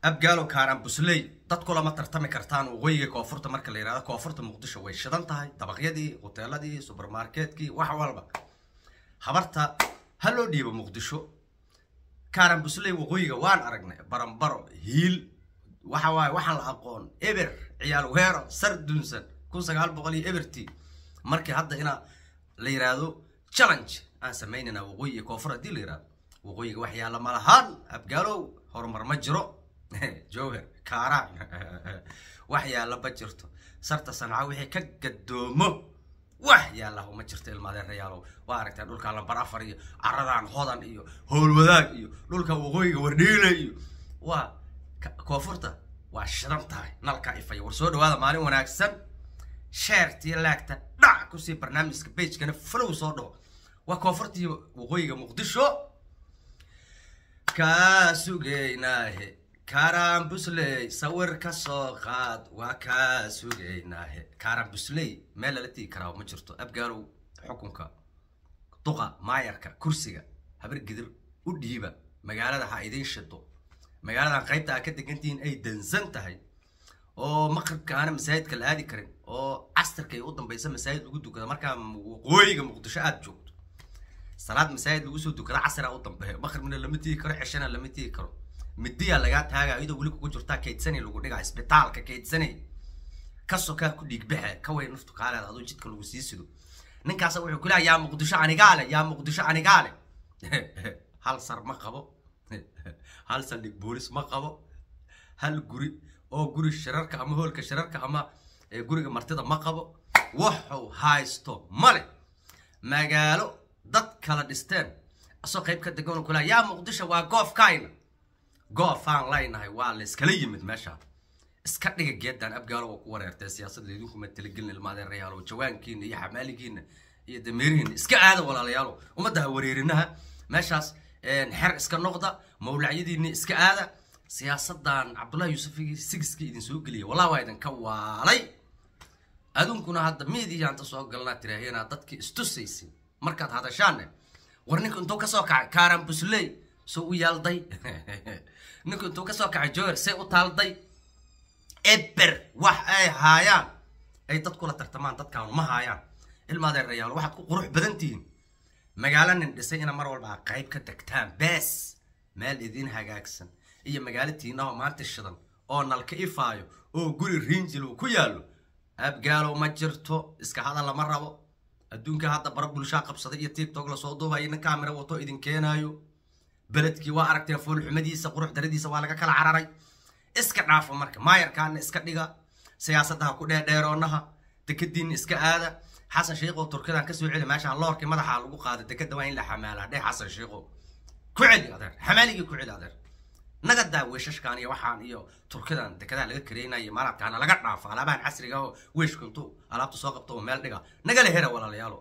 abgaalo kaaraan busley dadku lama tartami kartaan waqooyiga koonfurta marka la yihahdo koonfurta muqdisho way shidan tahay dabaqyadii hoteeladii subermarketkii wax walba habarta ha loo dhiibo muqdisho kaaraan busley waqooyiga waan aragnay barambaro hiil waxa waaye waxaan la aqoon eber ciyaal weero sar dunsan kun sagaal boqol iyo eberti markii hadda ina la yiraahdo challenge aan samaynayna waqooyi iyo koonfur haddii la yirahdo waqooyiga wax yaalla ma lahaan abgaalow horumar ma jiro jowher kaaraan wax yaalla ma jirto sarta sanca wixii ka gadoomo wax yaalla ma jirto ilmaadeerayaalow waa aragteen dhulka lambar afar iyo caradaan hodan iyo howlwadaag iyo dhulka waqooyiga wardhiila iyo waa koonfurta waa shidan tahay nalka ifaya war soo dhawaada maalin wanaagsan sheertii laagta dhac kusii barnaamijka bagekana flow soo dhaho waa koonfurtii waqooyiga muqdisho kaa sugaynaahe kaaraan busley sawir ka soo qaad waa kaa sugaynaahe kaaraan busley meel lala tigi karaa ma jirto abgaalow xukunka duqa maayarka kursiga habar gidir u dhiiba magaalada ha idiin shido magaaladan qaybta aa ka degantihiin ay dansan tahay oo maqribka aana masaajidka la aadi karin oo casirka ay u dambaysa masaajid lagu dukada markaa waqooyiga muqdisho aada joogto salaad masaajid lagu soo dukada casira u dambeeyo maqribna lama tigi karo ceshana lama tigi karo midiyaa lagaa taaga iyadoo weli kugu jirtaa kaydsanay lagu dhigaa isbitaalka kaydsanay ka sokaa ku dhiigbaxe ka way naftu kaaleed adoo jidka lagu sii sido ninkaasa wuxuu ku leeya yaa muqdisho anigaale yaa muqdisho anigaale hal sar ma qabo hal saldhig boolis ma qabo hal guri oo guri shirarka ama hoolka shirarka ama guriga martida ma qabo wuxuu haysto male magaalo dad kala dhisteen asoo qayb ka degan kula yaa muqdisho waa goofkayna goofaan leynahay waa la iskala yimid meesha iska dhiga geedan abgaalo oo ku wareertay siyaasadda idinkuma talagelin ilmaadeerayaalo jawaankiina iyo xamaaligiina iyo dameerihiina iska aada walaalayaalo ummaddaha wareerinaha meeshaas xer iska noqda mawlacyadiini iska aada siyaasadan cabdullahi yuusufigii sigiskii idin soo geliya wallah waa idinka waalay aduunkuna hadda miidiyaanta soo galnaa tiraaheenaa dadkii istusaysin markaad hadashaanne war ninku intuu kasoo kacay kaaran busley soo u yaalday ninku intuu kasoo kacay joer say u taalday eber wax ay haayaan ay dadkula tartamaan dadkaanu ma haayaan ilmaadeerayaal waxaad ku qurux badan tihiin magaalo nin dhisay ina mar walba qayb ka degtaan bees meel idiin hagaagsan iyo magaalo tiinaho maanta shidan oo nalka ifaayo oo guri riinjil uu ku yaallo abgaalow ma jirto iska hadal lama rabo adduunka hadda bara bulshaa qabsaday iyo tiktok lasoo duubayo nin kaamira wato idin keenaayo beledkii waa aragteen foolxumadiisa qurux daradiisa waa laga kala cararay iska dhaafo marka maayarkaana iska dhiga siyaasadaha ku dheerdheeroonaha dekadiinna iska aada xasan sheikho turkidan kasoo celi meeshaan loorkii madaxa lagu qaaday dekada waa in la xamaalaa dheh xasan sheikho ku celi adeer xamaaligii ku celi adeer naga daa weeshashkan iyo waxaan iyo turkidan dekadaha laga kareynayo maalabkaana laga dhaafo alaabahan casriga oo weeshku intuu alaabta soo qabto oo meel dhiga nagala hera walaalayaalo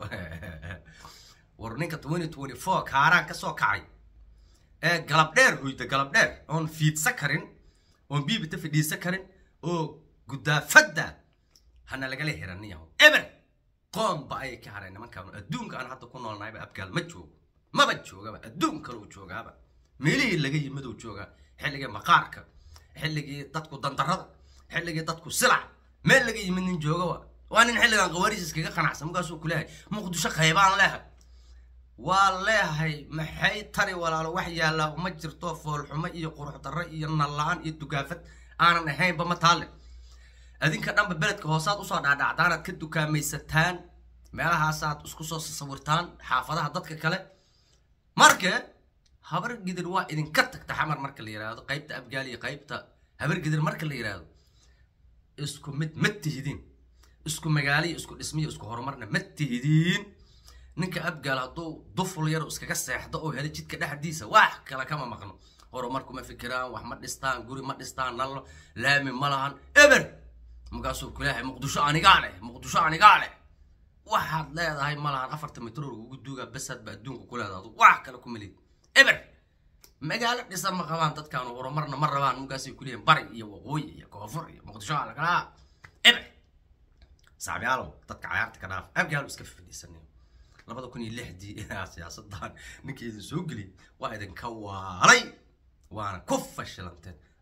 war ninka twenty twenty four kaaraan kasoo kacay ee galab dheer hoyda galab dheer oon fiidsa karin oon biibita fidhiisa karin oo gudaafadda hana lagala heraniyaho eber qoomba ayay ka hareen nimankaan adduunka aan hadda ku noolnahayba abgaal ma joogo maba joogaba adduun kale uu joogaaba meelihii laga yimid uu joogaa xilligii maqaarka xilligii dadku dandarada xilligii dadku silac meel laga yimid nin joogaba waa nin xilligan qawaariis iskaga qanacsan markaasuu ku leehay muqdisho qaybaan leehay waa leehay maxay tari walaalo wax yaallaa uma jirto foolxumo iyo qurux darro iyo nalla-aan iyo dugaafad aanan ahaynba ma taalle adinka dhanba beledka hoosaad usoo dhaadhacdaanaad ka dukaamaysataan meelahaasaad isku soo sawirtaan xaafadaha dadka kale marka habar gidir waa idinka tagta xamar marka la yihahdo qaybta abgaal iyo qaybta habar gidir marka la yihahdo isku mid ma tihidiin isku magaalo iyo isku dhismiyo isku horumarna ma tihidiin ninka abgaal hadduu duful yar iskaga seexdo oo helo jidka dhexdiisa wax kale kama maqno horumarku ma fikiraan wax ma dhistaan guri ma dhistaan nallo laami ma lahan eber markaasuu kuleeyahay muqdisho anigaa leh muqdisho anigaa leh waxaad leedahay ma lahan afarta mitroor ugu duugaa basaadba adduunka ku leedahay wax kale ku melid eber magaalo dhisan ma qabaan dadkaan horumarna ma rabaan markaasay kuleeyihin bari iyo waqooyi iyo koonfur iyo muqdisho alagalaa eber saabiyaalow dadka cayaarta ka dhaaf abgaalo iska fadhiisanay labada kun iyo lixdii siyaasadan ninkii idin soo geliyay waa idinka waalay waana ku fashilanteen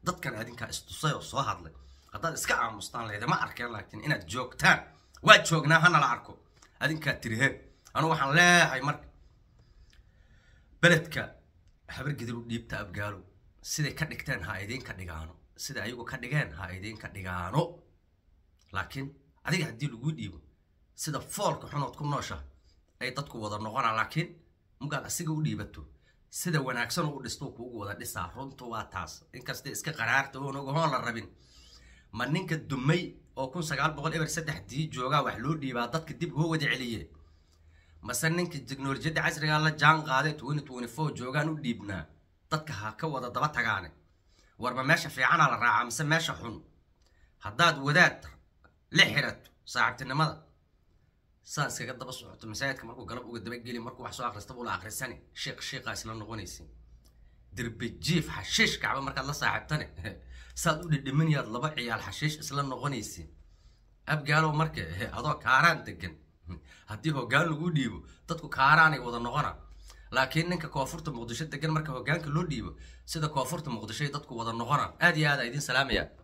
dadkan adinkaa istusay oo soo hadlay haddaad iska aamustaan laydama arkeen laakiin inaad joogtaan waa joognaa hanala arko adinkaa tirihe anu waxaan leeyahay marka beledka habargidil u dhiibta abgaalo siday ka dhigteen ha idiinka dhigaano sida ayagu ka dhigeen ha idiinka dhigaano laakiin adiga haddii laguu dhiibo sida foolka xunood ku noosha ay dadku wada noqonaa laakiin mugaad asiga u dhiibato sida wanaagsan u dhisto kuugu wada dhisaa runtu waa taas inkasta iska qaraarta oon ogahoon la rabin ma ninka dumay oo kun sagaal boqol eber saddexdii joogaa wax loo dhiibaa dadka dib hoo wada celiye mase ninka teknolojiyadda casrigaa la jaan qaaday twenty twenty four joogaan u dhiibnaa dadka ha ka wada daba tagaane warma meesha fiicanaa la raacaa mise meesha xun haddaad wadaad la xirato saaxiibtinimada saa iskaga daba socoto masaajidka markuu galab uga dabageli markuu wax soo akhristaba ula akhrisani sheekh sheekhaa isla noqonaysin derbi jiif xashiish kacba markaad la saaxiibtane saad u dhidhiminayaad laba ciyaal xashiish isla noqonaysin abgaalow marka adoo kaaraan degan haddii hoggaan lagu dhiibo dadku kaaraanay wada noqona laakiin ninka koonfurta muqdisho degan marka hoggaanka loo dhiibo sida koonfurta muqdishoy dadku wada noqona aad iyo aad a idiin salaamaya